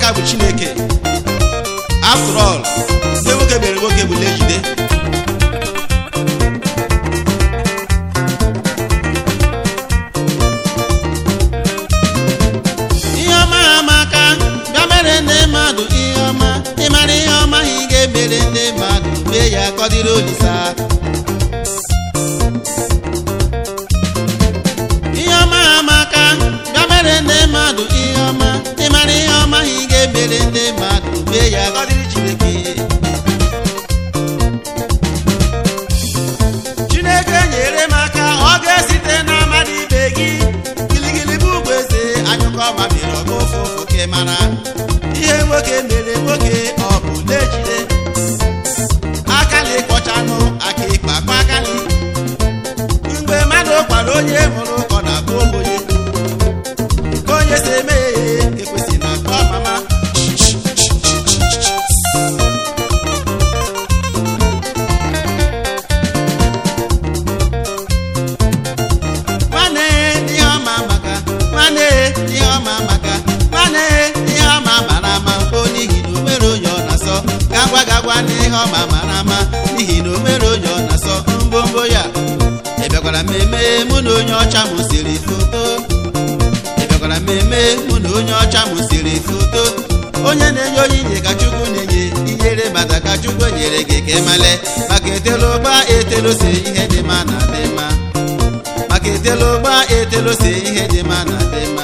ya bụ chineke after all ndị nwoke mere nwoke bụ ejide ihe ọma amaka bịa mere ndị mmadụ ihe ọma ịmara ihe ọma ị ga-emere ndị mmadụ mee ya ka ọ dịrị olisa ihe ọma amaka bịa mere ndị mmadụ ihe ọma ịmara ihe ọma ị ga-emere ndị mmadụ mee ya ka ọ dịrị chineke chineke nyere m aka ọ ga-esite na mmadụ ibe gị giligili bụ ugwu eze anyụkọ ma mere ọga ofe ofu ka ị mara ihe nwoke mere nwoke ọ bụ lejide akali kpọchanụ aka ịkpa akpa akali mgbe mmadụ kwara onye mụrụ ụkọ na abụ obodo ka onye si eme ya ekwesị na akpọ mama nwanne ihe ọma maka nwanne ihe ọma maka nwanne ihe ọma mara ama o n'ihi na o nwere onye ọ na-asọ gagwa gagwa na ihe ọma mara ama n'ihi na o nwere onye ọ na-asọ mbombo ya ị bịakwara mmemme mụ na onye ọcha m siri foto ị bịakwara mmemme mụ na onye ọcha m siri foto onye na-enye onyinye ka chukwu na-enye inyere mata ka chukwu nyere gị ka ịmale maka etelu ụgba etelu si ihe dị mma na dị mma maka etelu ụgba etelu si ihe dị mma na dị mma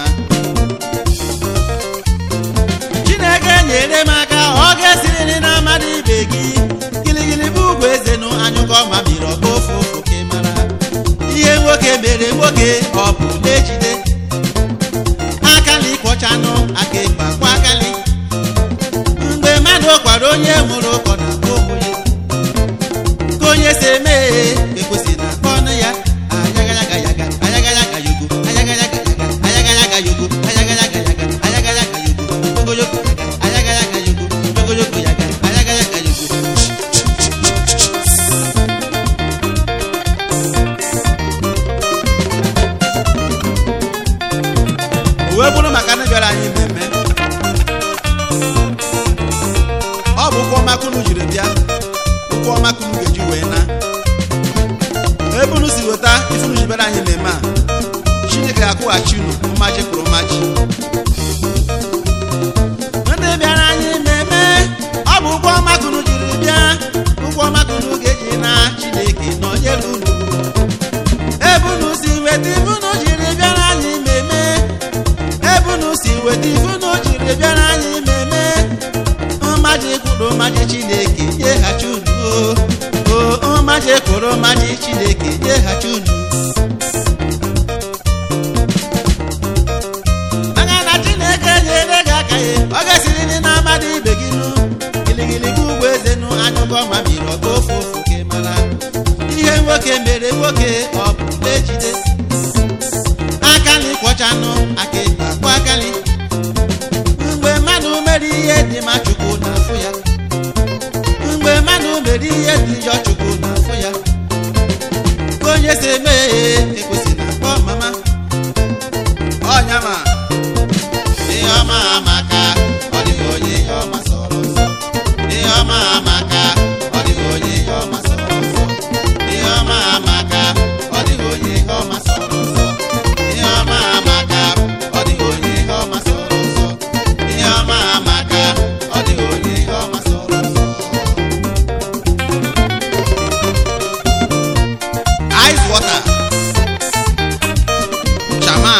chineke nyere m aka ọ ga-esiriri na mmadụ ibe gị giligili bụ ugwu eze nụ anyụkọ ma miri ọkpa ofu ofu ka ị mara ihe nwoke mere nwoke ọ bụ ejide akali kwọchanụ aka ịkpa kwa akali mgbe mmadụ kwara onye mụrụ ụkọ na obodo ka onye si eme ekwesị na ọnụ ya ayagayagayaga ayagayagayago ayagayagayaga ayagayagayago ayagayagayaga ayagayagayago ogologo yaga ayagayagayago ogologo yaga ayagayagayago o wee bụrụ maka ndị bịara anyị mmemme ọ bụ ụkwụ ọma kunu jiri bịa ụkwụ ọma kunu ga-eji wee na ebe unu si weta ife unu ji bịara anyị mmemme a chineke ga-akwụghachi unu mmaji kwuru mmaji ndị bịara anyị mmemme ọ bụ ụkwụ ọma kunu jiri bịa ụkwụ ọma kunu ga-eji na chineke nọnyere unu ebe unu si weta ife unu jiri bịara anyị mmemme ebe unu si weta ife unu jiri bịara anyị mmemme mmaji kwuru mmaji chineke nyeghachi unu o o mmaji kwuru mmaji chineke nyeghachi unu maka na chineke nyere gị aka ya ọ ga-esiri ndị na mmadụ ibe gị nụ giligili gị ugwu eze nụ anyụkọ ma miri ọga ofu ofu ka ị mara ihe nwoke mere nwoke ọ bụ ejide akali kwọchanụ aka ịkpa kwa akali mgbe mmadụ mere ihe dị ma chukwu na-afụ ya mgbe mmadụ mere ihe dị njọ chukwu na-afụ ya ka onye si eme ekwesị na akpọ mama ọnyama ihe ọma amaka ọ dịghị onye ihe ọma sọrọ nsọ ihe ọma amaka ọ dịghị onye ihe ọma sọrọ nsọ ihe ọma amaka ọ dịghị onye ihe ọma sọrọ nsọ ihe ọma amaka ọ dịghị onye ihe ọma sọrọ nsọ ihe ọma amaka ọ dịghị onye ihe ọma sọrọ nsọ ice water chama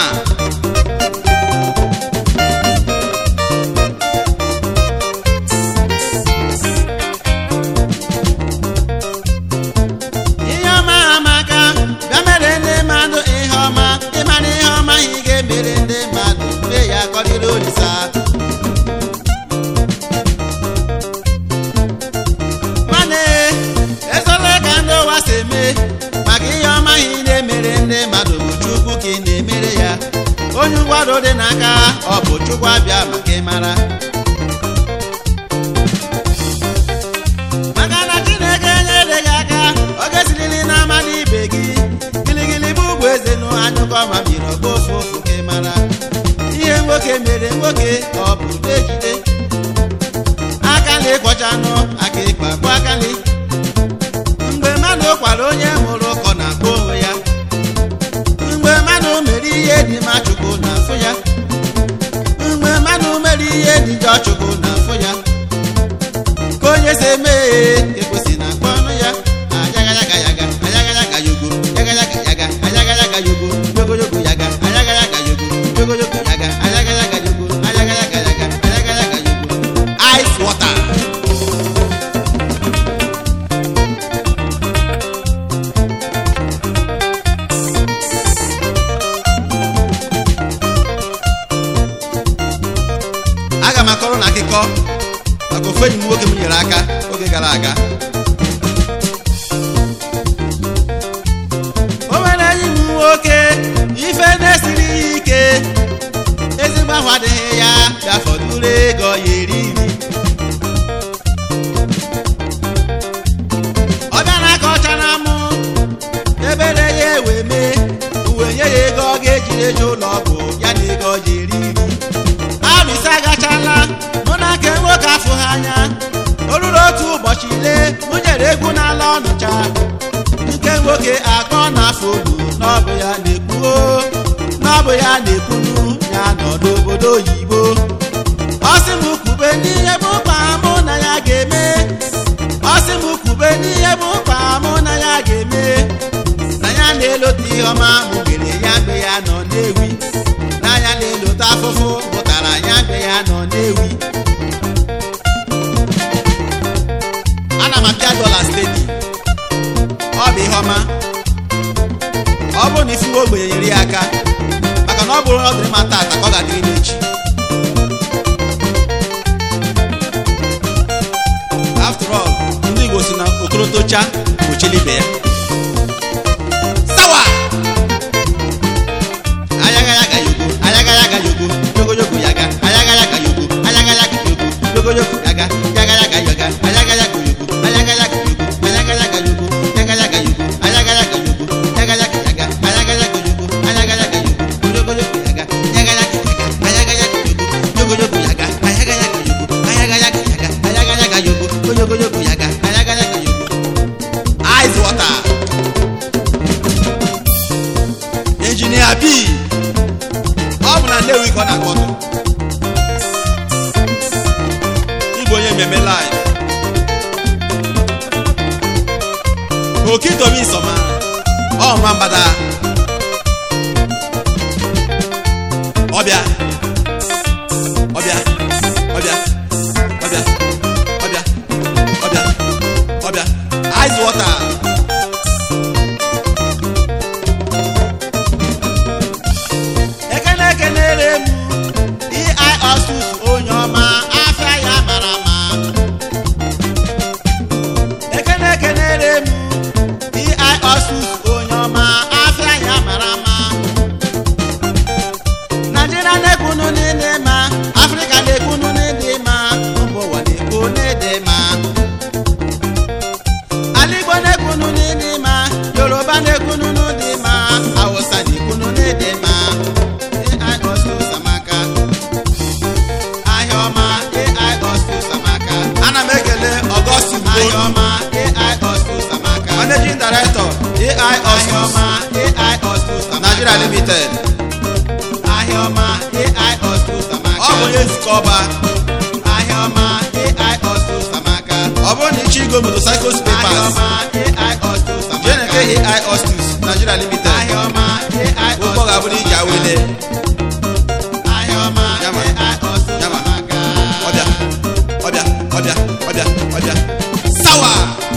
ihe ọma amaka bịa mere ndị mmadụ ihe ọma ịmara ihe ọma ị ga-emere ndị mmadụ mee ya kọrịrị olisa nwanne ezola ka ndị ụwa si eme maka ihe ọma ị na-emere ndị mmadụ bụ chukwu ka ị na-emere ya onye ụgwado dị n'aka ọ bụ chukwu abịa maka ịmara maka na chineke nyere gị aka ọ ga-esiriri na mmadụ ibe gị giligili bụ ugwu eze nụ anyụkọ ma biri ọgba ofu ofu ka ị mara ihe nwoke mere nwoke ọ bụ ejide na ịkwọcha anụ aka ịkpa bụ akali mgbe mmadụ kwara onye mụrụ ụkọ na-akpọ onwe ya mgbe mmadụ mere ihe dị ma chukwu na-afụ ya mgbe mmadụ mere ihe dị njọ chukwu na-afụ ya ka onye si eme ekwesị na akpọ ọnụ ya ayagaraga yaga ayagaraga yogo yagaraga yaga ayagaraga yogo yogoyogo yaga ayagaraga yogo yogoyogo yaga ayagaraga yogo ayagaraga yaga ayagaraga yogo ice water aga m akọrọ na akụkọ maka ofu enyi m nwoke m nyere aka oge gara aga o nwere enyi m nwoke ife na-esiri ya ike ezigbo ahụ adịghị ya bịa fọdụrụ ego ya eri nri ọ bịa na aka ọcha na mụ ebere ya ewe mee uwe nye ya ego ọ ga-ejiri eje ụlọ ọgwụ ya na ego ọ ji eri nri arụsị agachala mụ na nke nwoke afụghị anya o ruru otu ụbọchị lee mụ nyere egwu n'ala ọnụcha nke nwoke akọ na-afụ olu n'ọbụ ya na-ekwu n'ọbụ ya na-ekwunu ya nọ n'obodo oyibo ọ sị m kwube n'ihe bụ mkpa mụ na ya ga-eme ọ sị m kwube n'ihe bụ mkpa mụ na ya ga-eme na ya na-elote ihe ọma mụ gere ya mgbe ya nọ n'ewi n'anya na-elote afụfụ pụtara ya mgbe ya nọ n'ewi ana m apịa dọla stedi ọ bụ ihe ọma ọ bụrụ na ifuwe ogbenye nyere ya aka maka na ọ bụrụ na ọ dịrị ma tata ka ọ ga-adịrị m echi after all ndị igbo si na okorotocha gbochili ibe ya sawa ayaga yaga yogo ayaga yaga yogo yogo yogo yaga ayaga yaga yogo ayaga yaga yogo yogo yogo yaga yaga yaga yoga ayaga yaga yogo ayaga yaga yogo ayaga yaga yogo yaga yaga yogo ayaga yaga yogo yaga yaga yaga ayaga yaga yogo ayaga yaga yogo yogo yogo yaga yaga yaga yaga ayaga yaga yogo yogo yogo yaga ayaga yaga yogo ayaga yaga yaga ayaga yaga yogo yogo yogo yaga ayaga yaga yogo ice water injinia b ọ bụ na nnewi ka ọ na-akpọtụ ịbụ onye mmemme live okitobi nsọma ọ ma mgbada ọbịa ọbịa ọbịa ọbịa ọbịa ọbịa ọbịa ice water ekene ekenere m ei osus onye ọma afịa ya mara mma ekene ekenere m ei osus onye ọma afịa ya mara mma naijiria na-ekwunu n'ịdị mma afrịka na-ekwunu n'ịdị mma mba ụwa na-ekwu n'ịdị mma ala igbo na-ekwunu n'ịdị mma yoruba na-ekwunu n'ịdị mma hausa na-ekwunu n'ịdị mma ai osus amaka ahịa ọma ai osus amaka ana m ekele ọgọstus ahịa ọma ai osus amaka managing director ai osus ọma ai osus amaka nigeria limited ahịa ọma ai osus amaka ọ bụ onye nzukọ ọba ahịa ọma ai osus amaka ọ bụrụ na ịchọ igo motorcycles papers ahịa ọma ai osus amaka jeneke ai osus nigeria limited ahịa ọma ai osus ụgbọ ga-abụrụ iji awele ahịa ọma Yama. ai osus Yama. amaka ọbịa ọbịa ọbịa ọbịa ọbịa sawa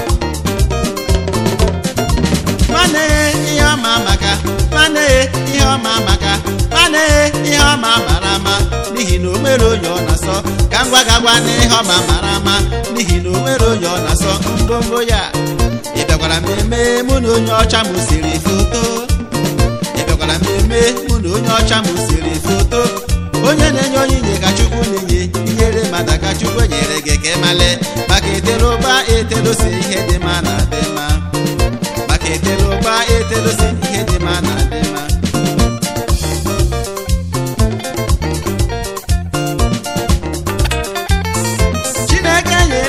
nwanne ihe ọma maka nwanne ihe ọma maka nwanne ihe ọma mara ama n'ihi na o nwere onye ọ na-asọ ka ngwa gagwa na ihe ọma mara ama n'ihi na o nwere onye ọ na-asọ mbombo ya ị bịakwara mmemme mụ na onye ọcha m siri foto ị bịakwara mmemme mụ na onye ọcha m siri foto onye na-enye onyinye ka chukwu na-enye inyere mmadụ ka chukwu nyere gị ka ịmale maka etere ụba etero si ihe dị mma na adị mma maka etere ụba etero si ihe dị mma na adị mma chineke nyere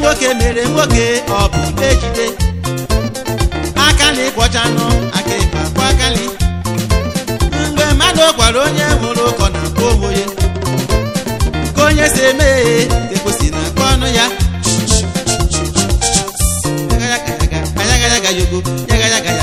nwoke mere nwoke ọ bụ ejide aka na ịkwọchanụ aka ịkpa kwa akali mgbe mmadụ kwara onye nwụrụ ụkọ na akpa onwe ka onye si eme ya ekwesị na akpa ọnụ ya yagayagayaga yogo yagayagayaga